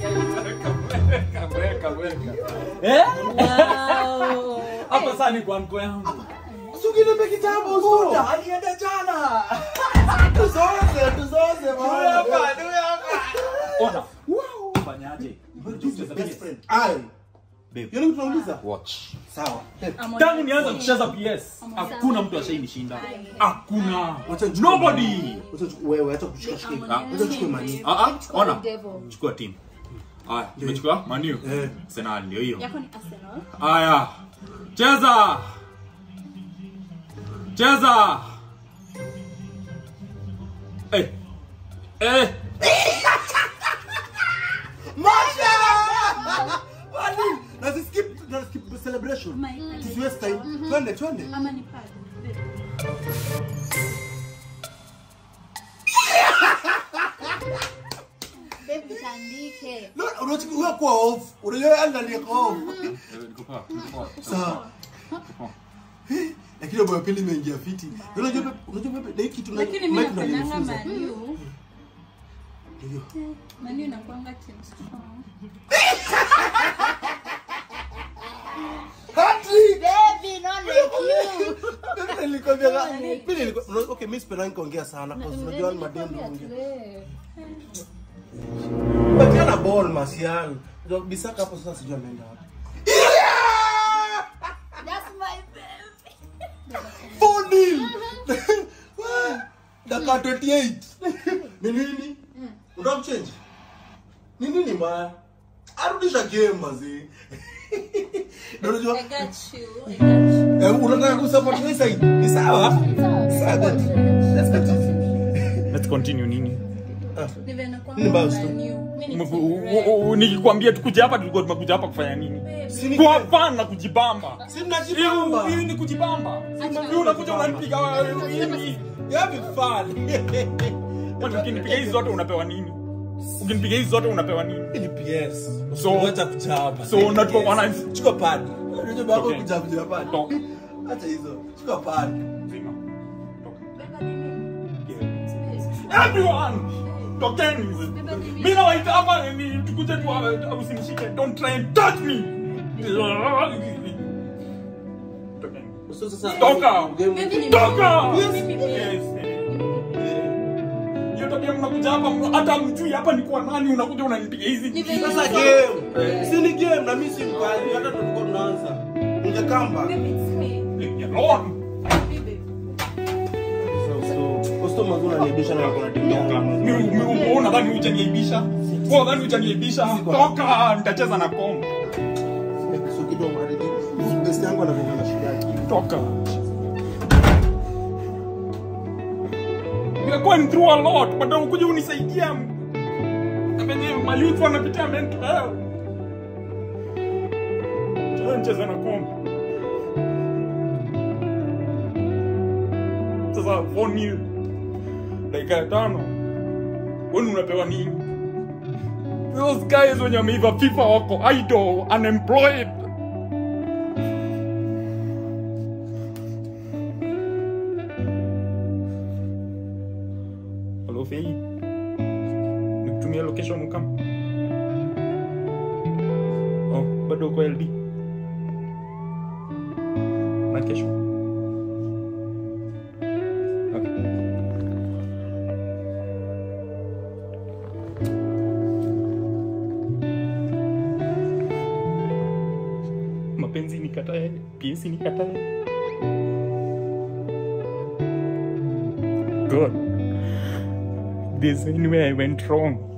Weka, weka. Eh? Hapa sasa ni kwa mko yangu. Sukinipe kitabu Suda. alienda jana Tuzoze, tuzoze bwana. Ona. Fanyaje? Best friend. Ai. Babe. Yoni tunauliza? Watch. Sawa. Tangu nianza kucheza PS, hakuna mtu ashainishinda. Hakuna. Wacha nichukue- Nobody. Wacha nichukue- wewe acha kushika shika. Wacha nichukue mani. Ah ah, ona. Devil. Chukua team. Aya, tumechukua Manu. Eh. Arsenal ndio hiyo. Yako ni Arsenal. Aya. Cheza. Cheza. Eh. Eh. Masha! Wali, na si skip, na skip the celebration. My- Tusiwaste time. Twende, twende. Ama ni pad. Babe, utandike. No, unachukua kwa off. Unajua yeye ndani kwa off. Niko poa, niko poa. Sawa. Lakini boya pili imeingia fiti. Unajua pepe, unajua pepe, na hiki tuna Lakini mimi Mike ndo napendanga alinifunza. Manu. Ndio. Manu inakuanga team strong. Hattrick! Baby, not like you. Mimi nilikwambia mimi nilikuwa okay, mimi sipendi kuongea sana kwa sababu unajua ni madem naongea. Patiana ball Martial. Ndio Bisaka hapo sasa sijui ameenda wapi. That's my baby. 4-0. Dakika 28. Ni nini? Unataka kuchange? Ni nini ma? Arudisha game mazee. Ndio unajua I got you. I got you. eh, unataka kusupport this side. Ni sawa? Sawa. good. Let's continue. Let's continue nini? Nive nakuanga Ni mbao stu. Manu. Mimi ni Mku- team u- red. u- u- Nikikwambia tukuje hapa tulikuwa tumekuja hapa kufanya nini? Si ni Kwa fun na kujibamba. Si mnajibamba. Hiyo hiyo ni kujibamba. Hiyo unakuja unanipiga wewe, nini? You having fun. Kwani ukinipiga hizi zote unapewa nini? Ukinipiga hizi zote unapewa nini? Ni PS. So- Wacha kuchapa. so unachukua wana- chukua pad. Unajua baba Okay. kuchapa juu ya pad. Toka. Acha hizo. Chukua pad. Zima. Toka. Everyone! Tokeni. Mimi nawaita hapa ni tukuje tu hapa, usinishike. Don't try and touch me. Tokeni. So sasa Toka. game Baby ni Toka! Mimi pia. Yes. Hiyo tabia mnakuja hapa hata mjui hapa ni kwa nani unakuja unanipiga hizi. Ni venye Sasa niko- game. Si ni game na mimi si mkali hata tulikuwa tunaanza. Ungekamba. Baby, it's me. Leave me alone. Baby. Kosto mazuri ananiibisha na kuna demu yangu. Mi- mi- wewe unadhani hujaniaibisha? Wewe unadhani hujaniaibisha? Toka, nitacheza na komo. So kidogo hadi best yangu anakuwa na shida yake. Toka. We are going through a lot, but ukuja unisaidia. Na venye mayouth wanapitia mental health. Cheza nicheze na komo. Sasa 4-0. Dakika ya tano. Wewe unapewa nini? Those guys wenye wameiva FIFA wako idle, unemployed. Hello Fei. Nikutumia location ukam. Oh, bado uko LD. Na kesho. Okay. Mapenzi nikatae, PS nikatae. God. There's anywhere I went wrong.